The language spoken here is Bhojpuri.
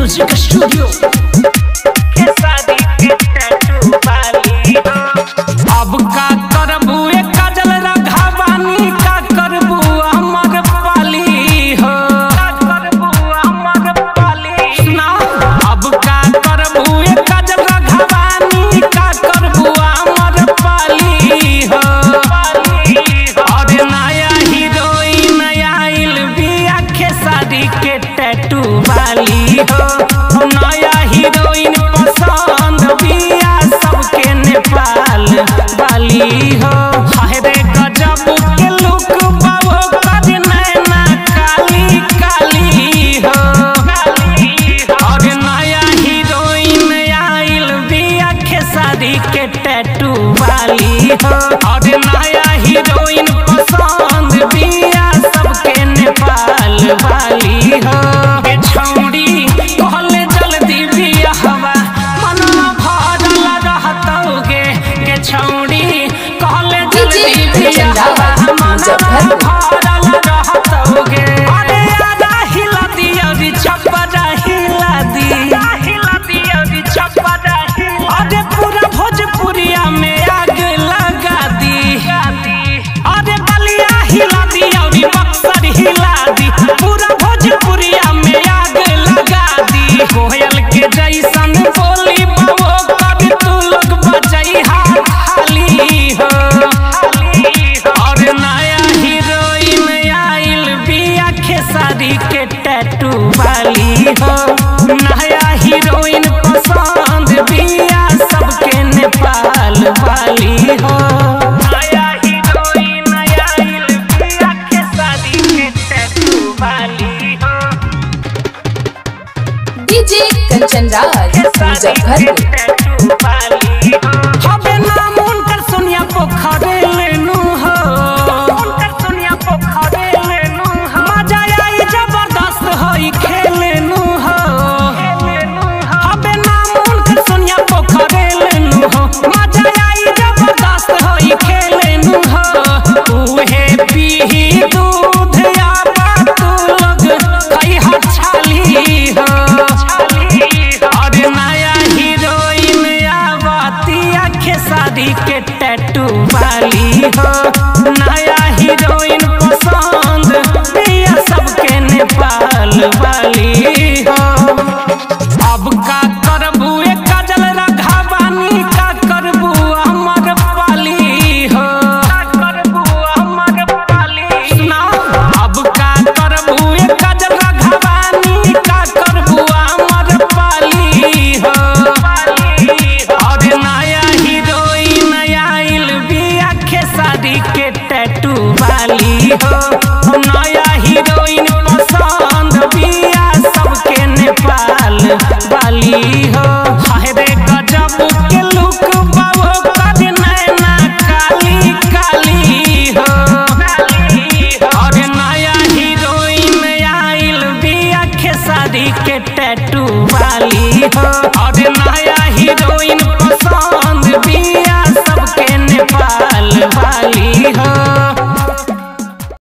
म्यूजिक स्टूडियो अब का करबू ए काजल रघावानी का करबू अमर पाली हो सुना अब का करबू ए काजल रघावानी का करबू अमर पाली हो और नया हीरोइन आइल बिया खेसारी के टैटू वाली हो नया हीरोइन पसंद बिया सबके नेपाल वाली हो हाय रे गजब के लुक बाबो कर नैना काली काली हो और नया हीरोइन आइल बिया खेसारी के टैटू वाली हो और नया हीरोइन पसंद बिया सबके नेपाल वाली हो ए छौड़ी कहले जल्दी बिया हवा मनवा भरल रहतौगे के छौड़ी कहले जल्दी बिया हवा मनवा भरल रहतौगे अरे आधा हिला दिया रे चप्पा हिला दी हिला दिया रे चप्पा अरे पूरा भोजपुरिया में आग लगा दी अरे बलिया हिला दी और बक्सर हिला दी पूरा भोजपुरिया में आग लगा दी कोयल के जैसन बोली बाबो कभी तू लोग बजई हाथ खाली हो और नया हीरोइन आइल बिया खेसारी के टैटू वाली हो नया हीरोइन पसंद बिया सबके नेपाल वाली हो नया हीरोइन आइल बिया खेसारी के टैटू वाली हो डीजे कंचन राज मुजफ्फरपुर हबे नाम उनकर सोनिया पोखरे लेनु हो उनकर सोनिया पोखरे लेनु हो मजा आई जबरदस्त होई खेलेनु हो हबे नाम उनकर सोनिया पोखरे लेनु हो मजा आई जबरदस्त होई खेलेनु हो उहे पीही दूध या तू लोग खई हर छाली हो और नया हीरोइन आवतिया खेसारी के टैटू वाली हो नया हीरोइन पसंद बिया सबके नेपाल वाली हो अब का करबू ए काजल रघावानी का करबू अमर पाली हो करबू अमर पाली सुना अब का करबू ए काजल रघावानी का करबू अमर पाली हो और नया हीरोइन आइल बिया खेसारी के टैटू वाली हो नया हीरोइन पसंद बिया सबके नेपाल वाली हो हाय रे गजब के लुक बाबो कर नैना काली काली हो और नया हीरोइन आइल बिया खेसारी के टैटू वाली हो